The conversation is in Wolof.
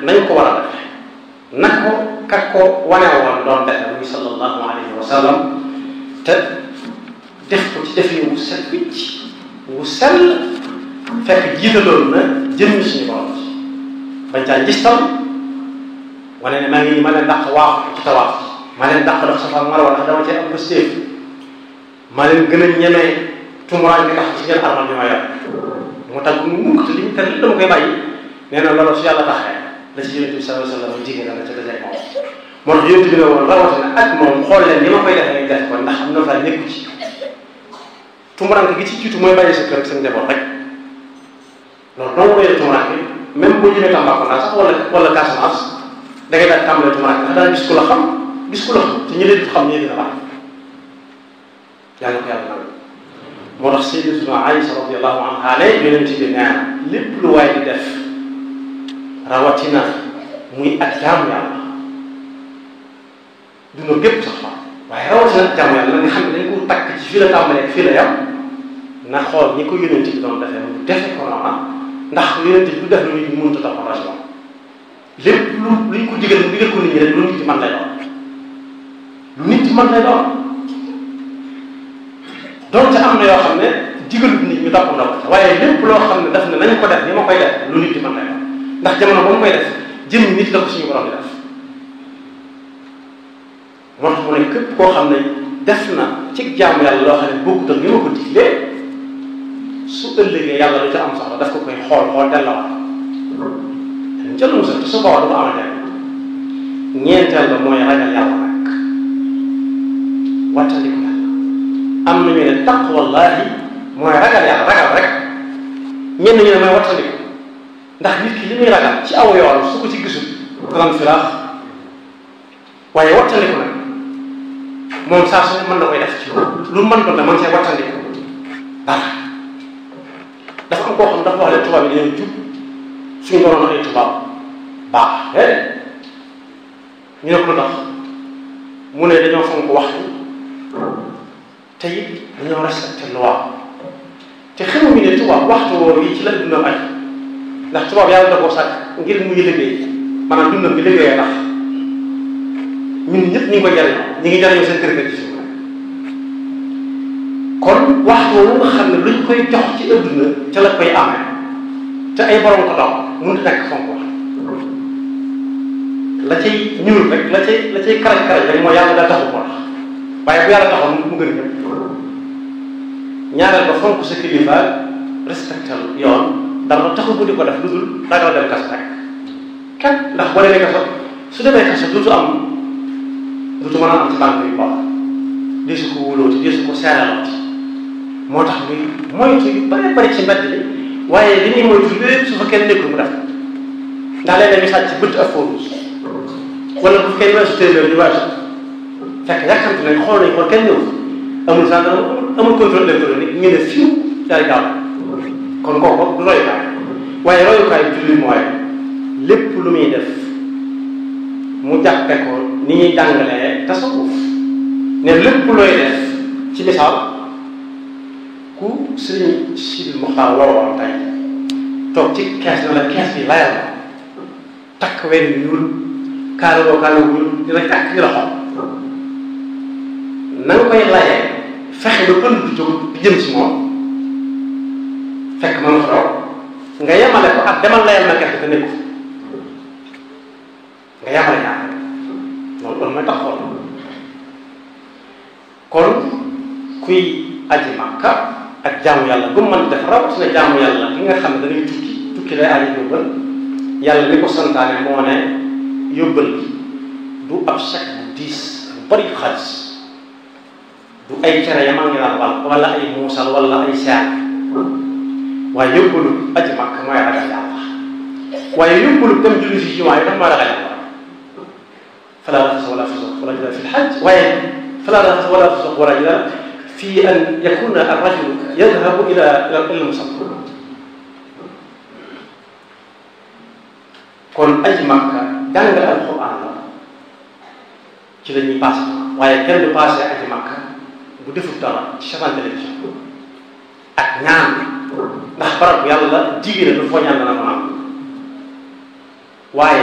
nañ ko war a defe na ko kak ko wane woon doon defe muy sallallahu alayhi wa sallam te def ko ci defin wu set wicc wu sell fekk jiitaloon na jëmmi suñu borom ci bañ caa gistal wane ne maa ngi ma leen dàq waaxu ci tawaaf ma leen dàq dox safa marwa ndax dama cee am pëstéef ma leen gën a ñemee tumuraan bi tax ci ngeen armal bi ma yor mu tàgg mu mukk te li ñu tere dama koy bàyyi nee na loolu su yàlla taxee la ci yonent bi sallallahu alayhi wa sallam jigéen la ca dajee moom moo tax yonent bi ne woon rawatina ak moom xool leen ni ma koy defee def ko ndax am na fa nekku ci tumuraan gi ci jiitu mooy bàyyi sa kër ak sa njaboot rek loolu dong mooy tumuraan bi même boo jëmee Tambacounda sax wala wala Casamance da ngay daal tàmbalee tumuraan bi ndax daan gis ku la xam gis ku la xam te ñu leen xam ñee dina baax yàlla ko yàlla nangu moo tax sayyidatuna Aïsa radiyallahu anha ne yonent bi nee na lépp lu waay di def rawatina muy ak jaamu yàlla duna gépp sax fa waaye rawatina ak jaamu yàlla nga xam ne dañ ko takk ci fii la tàmbalee fii la yam na xool ñi ko yonent bi doon defee mu defe ko noona ndax yonent bi du def lu nit ñi mënut a topp raison lépp lu luñ ko digal mu digal ko nit ñi rek lu nit ci mën lay doon lu nit ci mën lay doon donte am na yoo xam ne digalut nit ñu topp na ko waaye lépp loo xam ne daf ne nañ ko def ni ma koy def lu nit di mën lay doon ndax jamono ba mu koy def jëm nit la ko suñu borom di def moo tax mu ne képp koo xam ne def na ci jaamu yàlla loo xam ne bokkut ak ni ma ko diglee su ëllëgee yàlla lu ca am soxla daf ko koy xool xool delloo jël musal te su boobaa du ko amante ñeenteel ba mooy ragal yàlla nag wattandiku yàlla am na ñu ne taqwallahi mooy ragal yàlla ragal rek ñenn ñu ne mooy wattandiku ndax nit ki li muy ragal ci aw yoon su ko ci gisul danañ filaax waaye wattandiku nag moom saa su ne mën na koy def ci lu mën doon ne man see wattandiku dara dafa am koo xam dafa wax ne tubaab yi dañoo jub suñu doon ay tubaab baax déedéet ñu ne ko lu tax mu ne dañoo fonk waxtu te it dañoo respecté loi te xamuñu ne tubaab waxtu woowu yi ci la dundam aj ndax tubaab yàlla da koo sàkk ngir muy liggéey maanaam dundam bi liggéeyee tax ñun ñëpp ñu ngi koy jariñoo ñu ngi jariñoo seen kër kër ci suuf kon waxtu woowu nga xam ne luñ koy jox ci adduna ca la koy amee te ay borom ko dox mënut a nekk fonk wax la cay ñuul rek la cay la cay karaj karaj rek mooy yàlla daa taxu moo tax waaye bu yàlla taxoon mu gën ñëpp ñaareel ba fonk sa kilifa respecté yoon dara taxu bu di ko def lu dul ragal dem kaso rek kenn ndax boo demee kaso su demee kaso duutu am duutu mën a am ci banque yu baax di su ko wóolooti di su ko seeralooti moo tax muy moytu yu bare bari ci mbedd bi waaye li ñuy moytu lépp su fa kenn nekkul mu def ndax léeg-léeg ñu sàcc ci bëtt ak foofu wala bu kenn weesu téeméer di weesu fekk yàkkamti nañ xool nañ xool kenn ñëw amul gendarme amul contrôle électronique ñu ne fiw daal gaaw kon kooku du royukaay waaye royukaay julli mooy lépp lu muy def mu jàppe ko ni ñuy jàngalee tasawuf ne lépp looy def ci misaal ku sëriñ Sidil Muxtaar woowoon tey toog ci kees na la kees bi layal la takk wenn yu ñuul kaaloo kaaloo bu ñuul dina takk la xol na nga koy layee fexe ba pënd du jóg di jëm ci moom fekk ma nga fa toog nga yemale ko ak demal layal ma gerte te nekku nga yemale ñaar loolu loolu mooy tax xool kon kuy aji Makka ak jaamu yàlla bu mu mën def rawatina jaamu yàlla ki nga xam ne dañuy tukki tukki lay aji yóbbal yàlla li ko santaane moo ne yóbbal du ab chèque bu diis bu bari xaalis du ay cere yamaa ngi naan wal wala ay muusal wala ay seer waaye yóbbalu aji Makka mooy ragal yàlla waaye yóbbalu dem julli si jumaa yi daf mooy ragal yàlla fala rafasa wala fusuq wala jidal fi lxaj waaye fala rafasa wala fusuq wala jidal fi an yakuna arrajul yadhabu ila ila almusalla kon aji Makka jàng alquran la ci la ñuy passé waaye kenn du passé aji Makka bu defut dara ci chaîne télévision ak ñaan ndax barab yàlla jigéen du foo ñaan dana ko am waaye